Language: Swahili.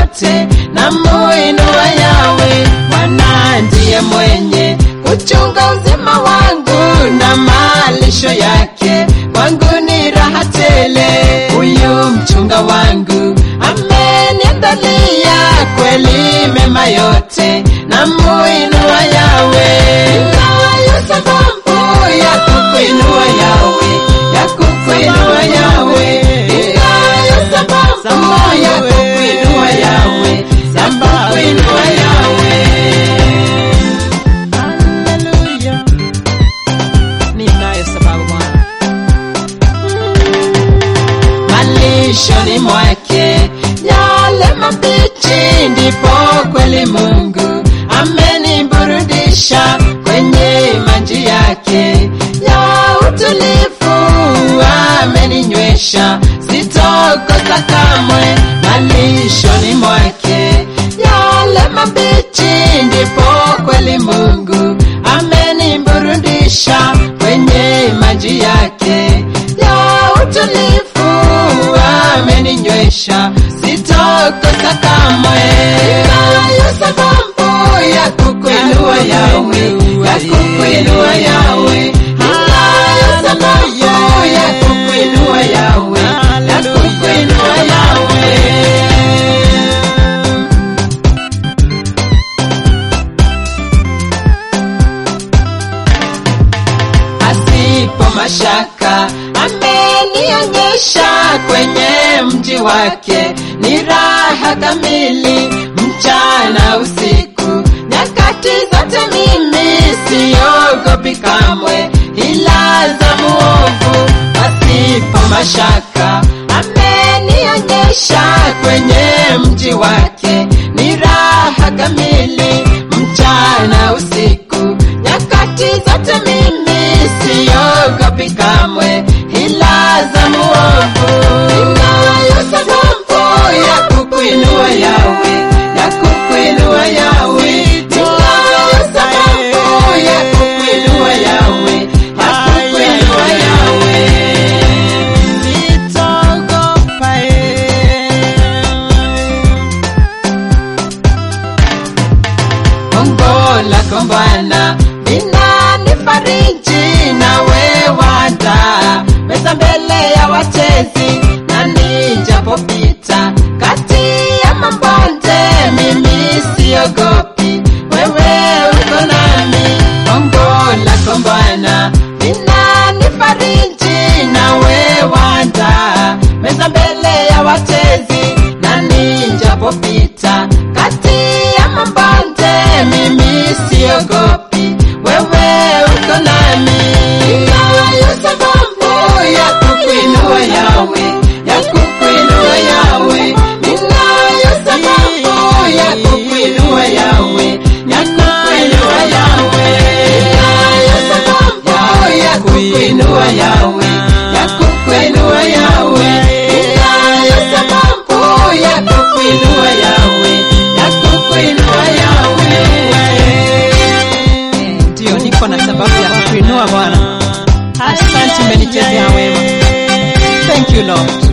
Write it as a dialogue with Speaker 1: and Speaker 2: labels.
Speaker 1: yote na muinua Yawe. Bwana ndiye mwenye kuchunga uzima wangu na malisho yake, kwangu ni raha tele. Huyu mchunga wangu ameniandalia kweli mema yote na muinua Yawe. Ninayo sababu ya kukuinua Yawe, ya kukuinua Yawe. Ninayo sababu ya kukuinua Yawe, ya kukuinua Yawe. Haleluya. Ninayo sababu Bwana. malishoni mwake yale mabichi, ndipo kweli Mungu ameniburudisha kwenye maji yake ya utulivu, ameninywesha sitokosa kamwe. Malishoni mwake yale mabichi, ndipo kweli Mungu ameniburudisha kwenye maji yake ya utulivu ameninywesha sitokosa kamwe. Ninayo sababu ya kukuinua Yawe, ya kukuinua Yawe. Ninayo sababu ya kukuinua Yawe, ya kukuinua Yawe. asipo mashaka amenionyesha kwenye mji wake ni raha kamili mchana usiku nyakati zote mimi siogopi kamwe ila za muovu asipo mashaka amenionyesha kwenye mji wake ni raha kamili mchana usiku nyakati zote mimi siogopi kamwe ila za muovu. Ninayo sababu ya kukuinua Yawe, ya kukuinua Yawe. Ninayo sababu ya kukuinua Yawe, ya kukuinua Yawe. Sitaogopa Ongo lako Bwana linanifariji, nawe waandaa meza mbele ya watezi, na nijapopita kati ya mabonde, mimi siogopi, wewe uko nami. Ongo lako Bwana linanifariji, nawe waandaa meza mbele ya watezi, na nijapopita kati ya mabonde, mimi siogopi, wewe uko nami. Ninayo sababu ya kukuinua Yawe, ya kukuinua Yawe. Ninayo sababu ya kukuinua Yawe, ya kukuinua Yawe. Ninayo sababu ya kukuinua Yawe, ya kukuinua Yawe. Ninayo sababu ya kukuinua Yawe, ya kukuinua Yawe. Ndio, niko na sababu ya kukuinua Bwana. Asante, umenichezea wema. Thank you Lord.